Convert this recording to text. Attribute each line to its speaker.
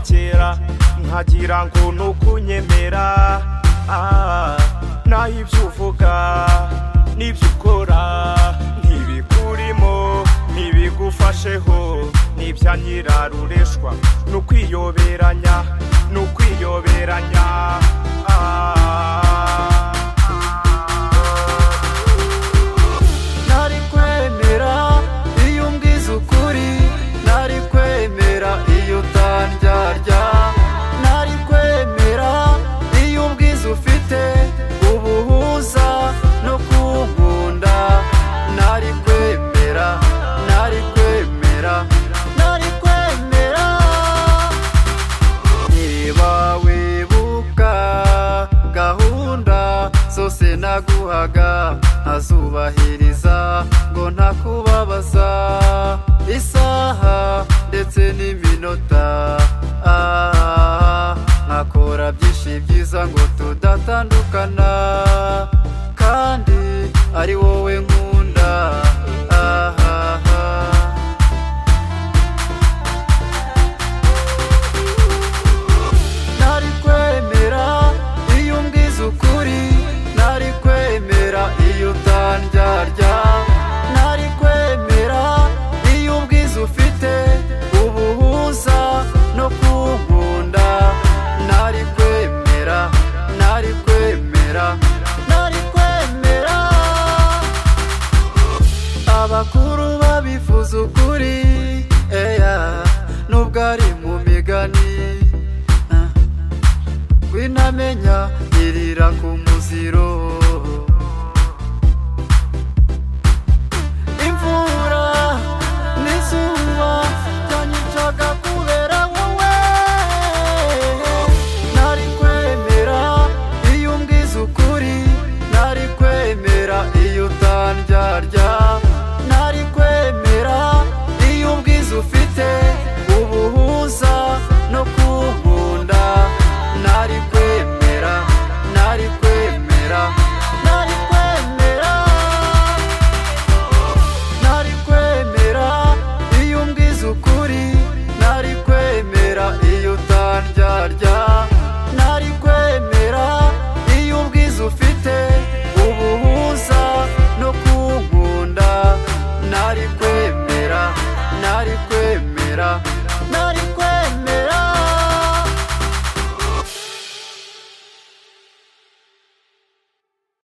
Speaker 1: kera nkagira ngo ni ukunyemera naho ibyo uvuga n'ibyo ukora ntibikurimo ntibigufasheho n'ibya nyirarureshwa ni ukwiyoberanya ni ukwiyoberanya
Speaker 2: ntari kwemera iyo umbwiza ukuri ntari kwemera iyo utandyarya ntari kwemera iyo ubwiza ufite ubuhuza no kunkunda ntari kwemera ntari kwemera ntari kwemera niba wibuka gahunda zose naguhaga ntazubahiriza ngo ntakubabaza isaha ndetse n'iminota ah, nkakora byinshi byiza ngo tudatandukana kandi ari wowe nkunda ah, ah, ah. ntari kwemera iyo umbwiza ukuri ntari kwemera iyo utandyarya ntari kwemera iyo ubwiza ufite ubuhuza no kunkunda ntari kwemera ntari kwemera ntari kwemera abakuru babifuza ukuri eya nubwo ari mu migani ah. winamenya irira ku muziro imvura n'izuba byanyicaga kubera wowe ntari kwemera iyo umbwiza ukuri ntari kwemera iyo utandyarya ntari kwemera iyo ubwiza ufite ubuhuza no kunkunda ntari kwemera ntari kwemera ntari kwemera ntari kwemera iyo umbwiza ukuri ntari kwemera iyo utandyarya ntari kwemera iyo ubwiza ufite ubuhuza no kunkunda ntari kwemera ntari kwemera